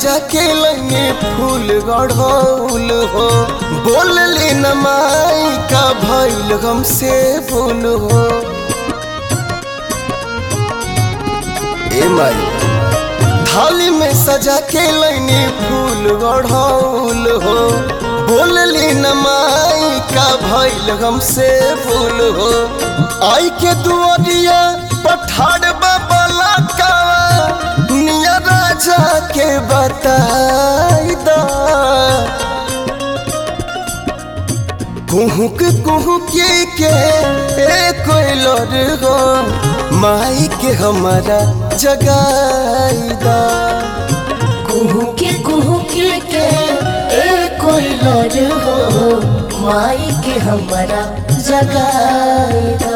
सजा के लगे फूल गढ़ौल हो बोलली न माई का भैल हमसे भूल हो ए माई थाली में सजा के लैनी फूल गढ़ौल हो बोलली न माई का भैल हमसे भूल हो आई के दुआरिया पठाड़ बाबला का निया राजा के बताई दा कुहुक कुहुक के ए कोई लड़ हो माई के हमारा जगाईदा कुहू के कुहू के के ए कोई लड़ हो माई के हमारा जगाईदा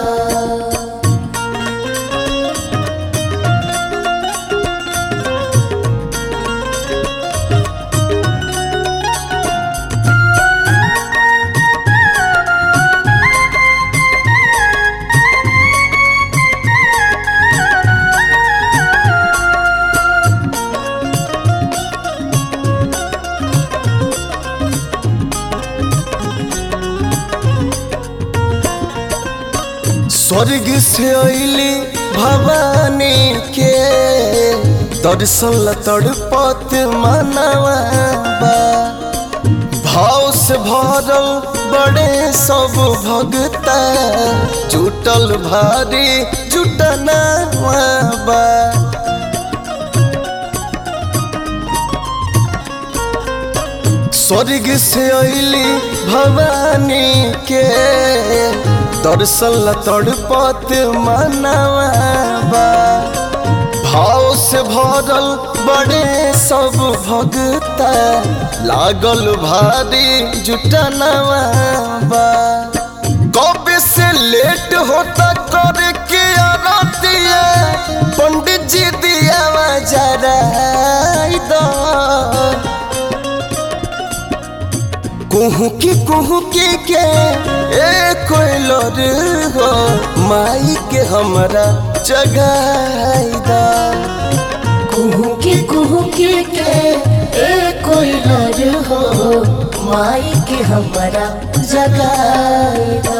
स्वर्ग से अली भवानी के दर्शन ला तड़पत मनवा बा भाव से भरल बड़े सब भगता जुटल भारी जुटना बा स्वर्ग से अली भवानी के दर्शन ला तड़पत मनवा बा भाव से भरल बड़े सब भगता लागल भारी जुटनवा बा कब से लेट होता करे के आरतिया पंडित जी दिया जरा कुहू की कुहू की के ए कोई लड़ हो माई के हमरा जगाईदा कुहू के कुहू के के ए कोई लड़ हो माई के हमारा जगाईदा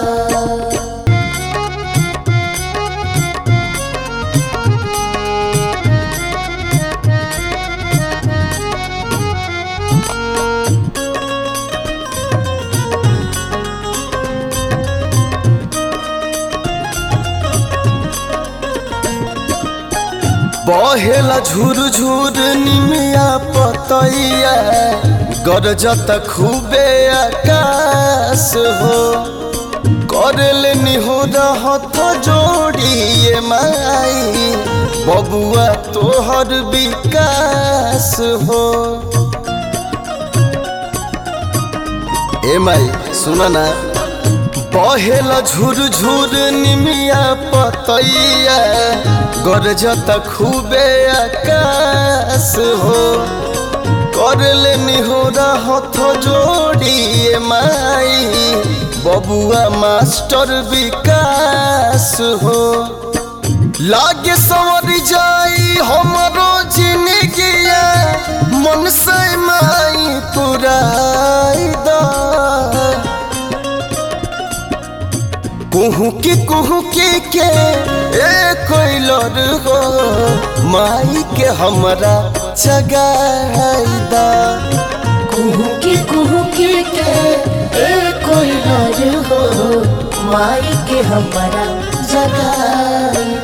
बहेला झुर झुर निमिया पतैया गरजत खूबे आकाश हो करल निहोर हथ जोड़िए माई बबुआ तोहर विकास हो ए माई सुन ना बहेला झुर झुर निमिया पतैया गरजत खूबे आकाश हो करले निहोरा हथ जोड़िए माई बबुआ मास्टर विकास हो लागे संवर जाई हमरो जिंदगिया मन से माई पुराई दा कुहू की कुहू की के ए कोई लड़ हो माई के हमरा जगाईदा कुहू के कुहू के के ए कोई लड़ हो माई के हमारा जगाईदा